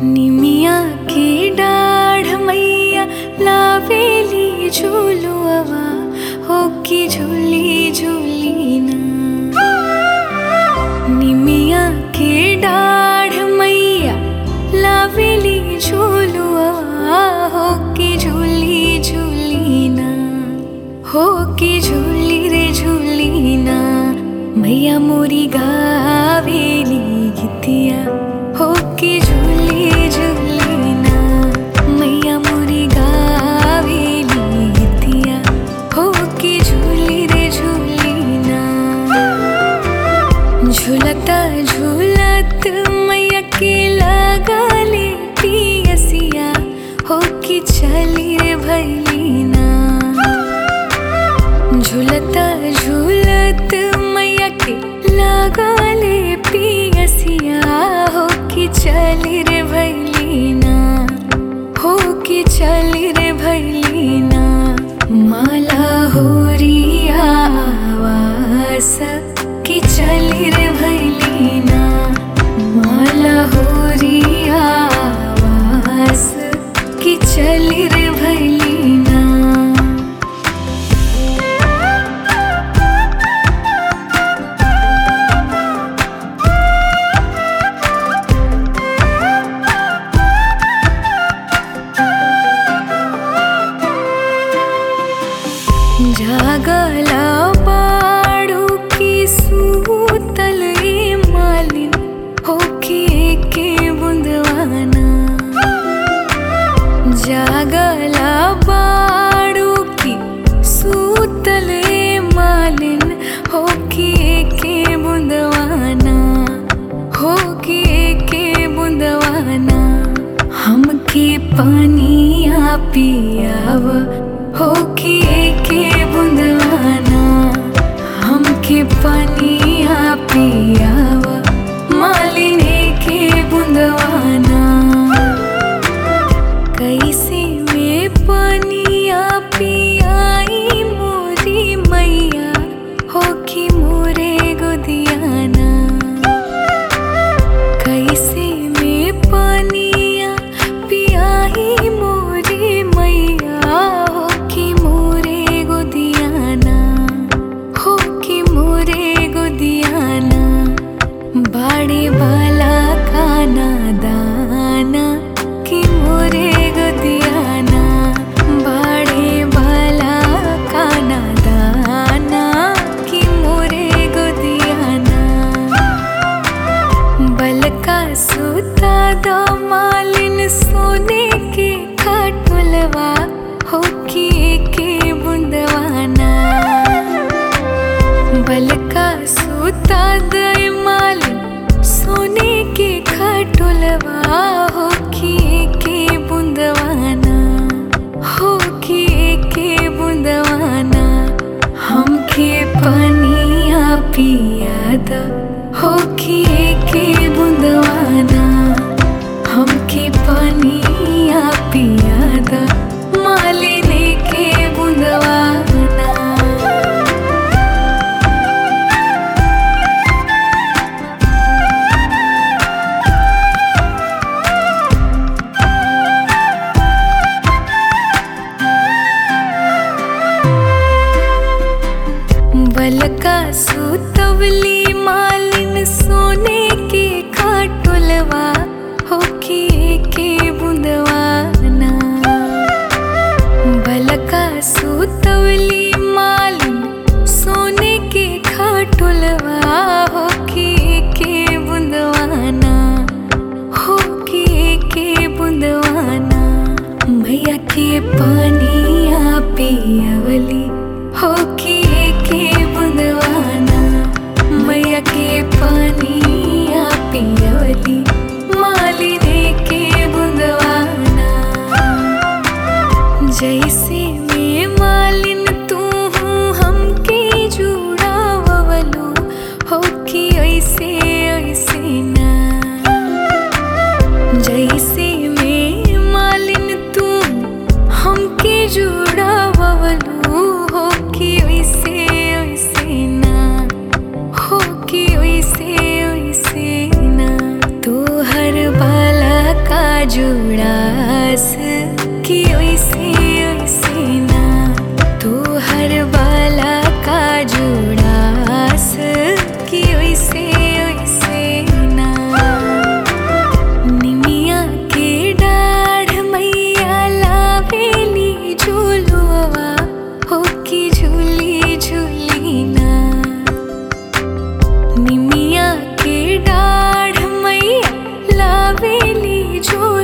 निमिया के डाढ़ मैया लावेली झूलुआ हो की झूली झूली ना निमिया के डाढ़ मैया लावेली झूलुआ हो की झूली झूली ना हो की झूली रे झूली ना मैया मोरी गावेली गीतिया हो की झूली झूली ना मैया मोरी गावेली गीतिया हो की झूली रे झूली ना झूलता झूलत मैया के लगाले पियसिया हो कि चली रे भैलीना झूलता झूलत मैया के लगाले पियसिया हो कि चली रे भैलीना हो कि चली रे भैलीना माला होरिया आवास कि चली रे भैलीना माला होरिया आवास कि चली रे भैलीना जागला बाड़ू की सूतल ए मालिन होके के बुंदवाना जागला बाड़ू की सूतल ए मालिन होके के बुंदवाना होके के बुंदवाना हमके पानिया पियाव होके के बुंदवाना हमके पानिया पियाव मालिने के बुंदवाना कैसे में पानिया पियाई मोरी मैया हो कि मोरे गोदियाना कैसे में पानिया पियाई मोरी मैया हो कि मोरे गोदियाना हो कि मोरे गोदियाना बाड़े वाला खाना दाना कि मोरे गोदियाना बाड़े वाला खाना दाना कि मोरे गोदियाना बलका सूता दो मालिन सोने के खटुलवा हो कि के बुंदवाना बलका सूता दे मालिन सोने के खटुलवा हो कि के बुंदवाना हो कि के बुंदवाना हमके पानिया पियाद हो कि के बुंदवाना हमके पानिया पियाद मालिने के बुंदवाना बलका सुतवली मालिन सोने के खाटुलवा हो कि के बुंदवाना बलका सुतवली मालिन सोने के खाटुलवा हो कि के बुंदवाना हो कि के बुंदवाना मैया के पानिया पियवली हो कि के बुंदवाना मैया के पानिया पियवली मालिने के बुंदवाना जैसे में मालिन तू हूँ हमके जुड़ावलो हो कि ऐसे ऐसे ना जैसे में मालिन तू हमके जुड़ावलो हो कि वैसे वैसे ना हो कि वैसे वैसे ना तू हर बाला का जुड़ास कि ओइसे ओइसे ना तू हर बाला का जुड़ास कि ओइसे ओइसे ना निमिया के डाढ़ मैया लावेली झूलुआ हो कि झूली झूली ना निमिया के डाढ़ मैया लावेली झूलुआ